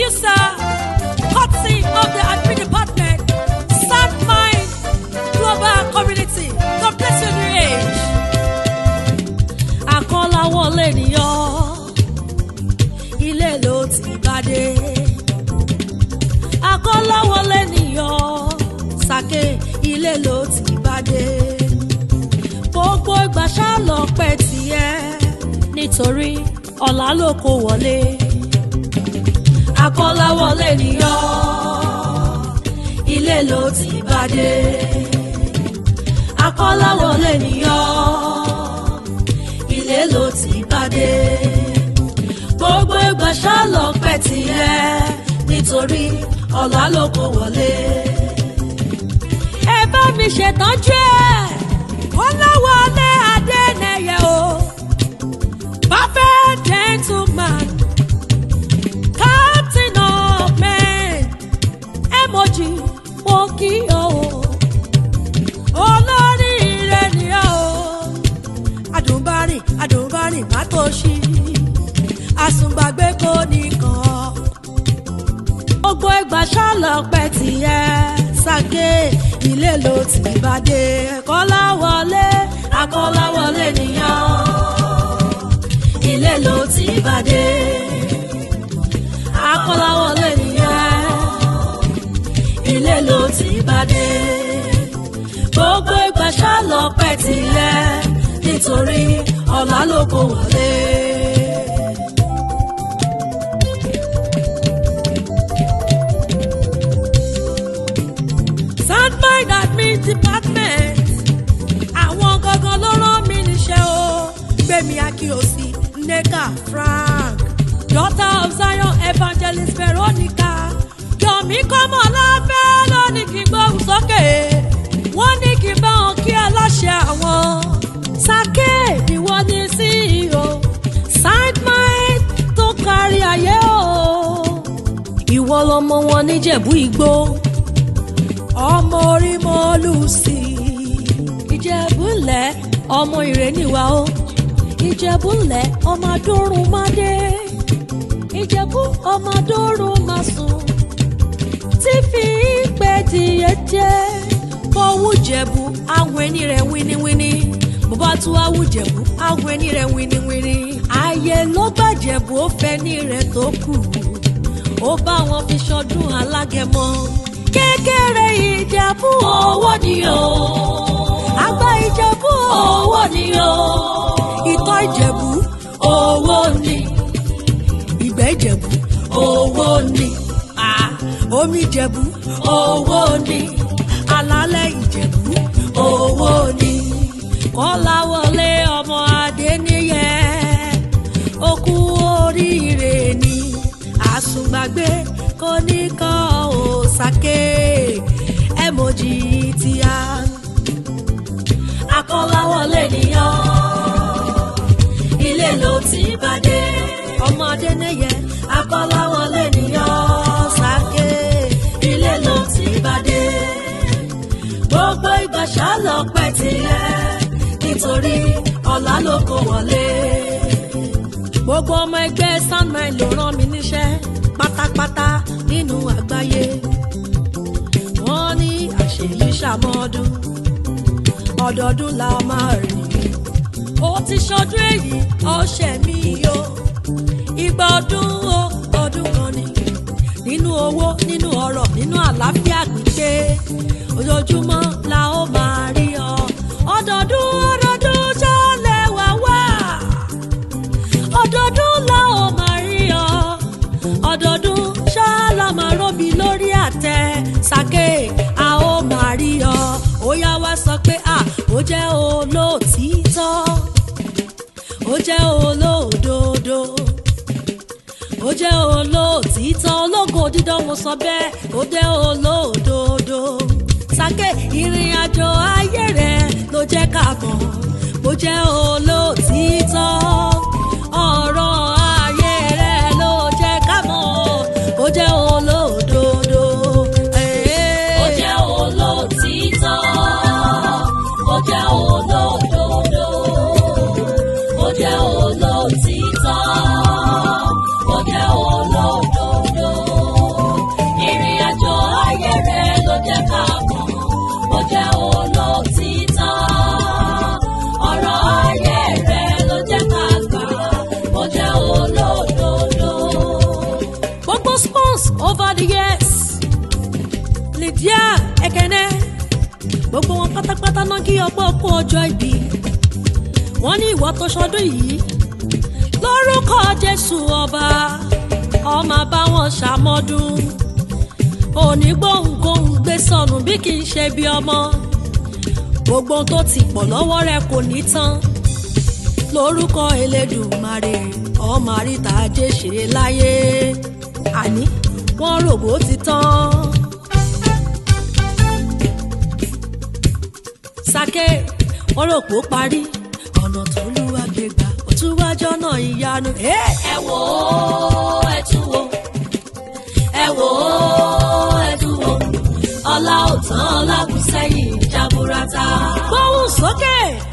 producer, courtesy of the admin department, Sound Mind Global Community. God bless you, new age. Akọ́láwọlé nìyọ́, ilé ló ti bá dé. Akọ́láwọlé nìyọ́, sàké ilé ló ti bá dé. Gbogbo ìgbà ṣá lọ pẹ́ tiẹ̀ nítorí ọ̀la ló kó wọlé. Akọ́láwọlé nìyọ́, ilé ló ti bá dé. Akọ́láwọlé nìyọ́, ilé ló ti bá dé. Gbogbo ìgbà ṣá lọ pẹ́ tiẹ̀ nítorí ọ̀la ló kó wọlé. Ẹ bá mi ṣètọ́jú ẹ̀, Kọ́láwọlé Adénẹyẹ o, perfect gentleman, captain of men, emoji mo kí o, olórí ire ni o, adùnbárìn adùnbárìn má tó ṣí, àsùngbàgbé kò nìkan gbogbo ìgbà ṣálọpẹ tiẹ̀ ṣàgé ilé ló ti bá dé kọ́láwọlé akọ́láwọlé nìyàn ilé ló ti bá dé akọ́láwọlé nìyàn ilé ló ti bá dé gbogbo ìgbà ṣálọpẹ tiẹ̀ nítorí ọ̀la ló kó wọlé. Soundmind admin department. Àwọn gangan ló rán mi níṣẹ́ o. Gbẹ̀mí Akíyèsí, Nneka Frank, daughter of Zion evangelist Veronica. Yomi Kọ́mọ láfẹ́ ló ní kí n gbóhùn sókè. Wọ́n ní kí n bá wọn kí aláṣẹ àwọn. Sake ni wọ́n ní CEO. Soundmind tó kárí ayé o. Ìwọ lọmọ wọn níjẹ̀bú igbó ọmọ orí mọ́lù sí i. ìjẹ̀búlẹ̀ ọmọ ìrẹ́niwá o. ìjẹ̀búlẹ̀ ọmọ adórun máa dé. ìjẹ̀bú ọmọ adórun máa sùn. tí fi ìpè díẹ̀ jẹ́. fọwọ́ jẹ̀bú àwọn ẹni rẹ̀ wíníwíní. bó bá tún wá wù jẹ̀bú àwọn ẹni rẹ̀ wíníwíní. ààyè ló gbàjẹ̀bú ó fẹ́ ní rẹ̀ tó kù. ó bá wọn fi ṣọdún alágẹmọ kékeré ìjẹ̀bú owó ni o. àgbà ìjẹ̀bú owó ni o. ìtọ́ ìjẹ̀bú owó ni. ìgbẹ́ ìjẹ̀bú owó ni. Ah, omi ìjẹ̀bú owó ni. alálẹ̀ ìjẹ̀bú owó ni. kọ́láwọlé ọmọ adéníyẹ ó kú oríire ni àsùngbàgbé kò ní kàn ó sàké emoji ti a. akọ́láwọlé nìyàn ilé ló ti bá dé. ọmọdé nìyẹn akọ́láwọlé nìyàn sàké ilé ló ti bá dé. gbogbo ìgbà ṣálọpẹ́ tilẹ̀ nítorí ọ̀la ló kó wọlé. gbogbo ọmọ ẹgbẹ́ Soundmind ló rán mi níṣẹ́ pátápátá nínú àgbáyé. wọ́n ní àṣeyí ṣàmọ́dún ọdọọdún la máa rìn. ó ti ṣọdún èyí ọṣẹ mi o ìgbà ọdún o ọdún kan ni nínú owó nínú ọrọ̀ nínú àlàáfíà pípé ojoojúmọ́ la ó máa rí ọ ọdọọdún ọdọọdún ṣọlẹ̀ wá wá ọdọọdún la ó máa rí ọ ọdọọdún ṣáàlà máa rọ́bì lórí àtẹ sàké a ó máa rí ọ ó yá wá sọ pé à ó jẹ́ olóòtítọ́ ó jẹ́ olóòdodo ó jẹ́ olóòtítọ́ ológo dídán mo sọ bẹ́ẹ̀ ó jẹ́ olóòdodo sàké ìrìn àjò ayé rẹ ló jẹ́ ká mọ̀ bó jẹ́ olóòtítọ́ ọ̀rọ̀ ayé rẹ ló jẹ́ ká mọ̀ bó jẹ́ olódodo. Ó jẹ́ olóòtítọ́, ó jẹ́ olódodo. Ó jẹ́ olóòtítọ́, ó jẹ́ olódodo. ọmọ kí ọgbọ́n kú ọjọ́ ìbí wọ́n ní ìwọ tó ṣọdún yìí lórúkọ jésù ọba ọmọ bá wọn ṣàmọ́dún òní gbóhùngóhùn gbé sọnù bí kì í ṣe bí ọmọ gbogbo ohun tó ti pọ̀ lọ́wọ́ rẹ kò ní tán lórúkọ elédùnmarè ọmọ àríta ajé ṣe láyé àní wọ́n rògbò ti tán. sake wọ́n rò pé ó parí ọ̀nà tó lúwa gbégbá ó tún wájọ́ náà ìyanu. Hey! ẹ wò ó ẹ tún wò ẹ wò ó ẹ tún wò ọlá ò tán ọlá kù sẹ́yìn jaburata. gbóhùn sókè